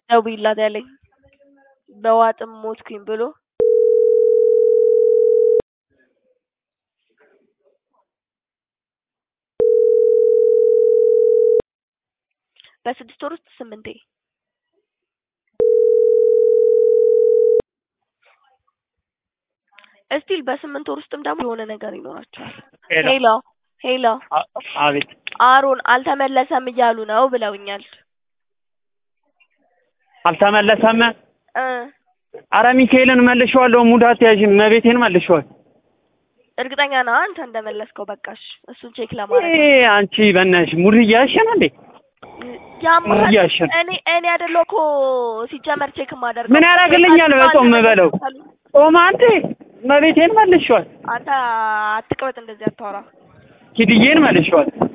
ደውዪላት ያለኝ በዋጥም ሞትኩኝ ብሎ በስድስት ወር ውስጥ ስምንቴ እስቲል በስምንት ወር ውስጥም ደግሞ የሆነ ነገር ይኖራቸዋል። ሄሎ ሄሎ ሄሎ አ- አቤት አሮን አልተመለሰም እያሉ ነው ብለውኛል። አልተመለሰም። እ አረ ሚካኤልን መልሼዋለሁ። ሙዳት ያዥን መቤቴን መልሼዋል። እርግጠኛ ነህ አንተ እንደመለስከው? በቃሽ እሱን ቼክ ለማድረግ ይሄ አንቺ በእናትሽ ሙድ እያሸን እንዴ? ያምሃል። እያሸን እኔ እኔ አይደለሁ እኮ ሲጀመር ቼክ የማደርገው ምን ያደርግልኛል? በጾም የምበለው ጾም አንዴ መቤቴን መልሼዋል። አንተ አትቅበጥ፣ እንደዚህ አታወራ። ኪድዬን መልሼዋል።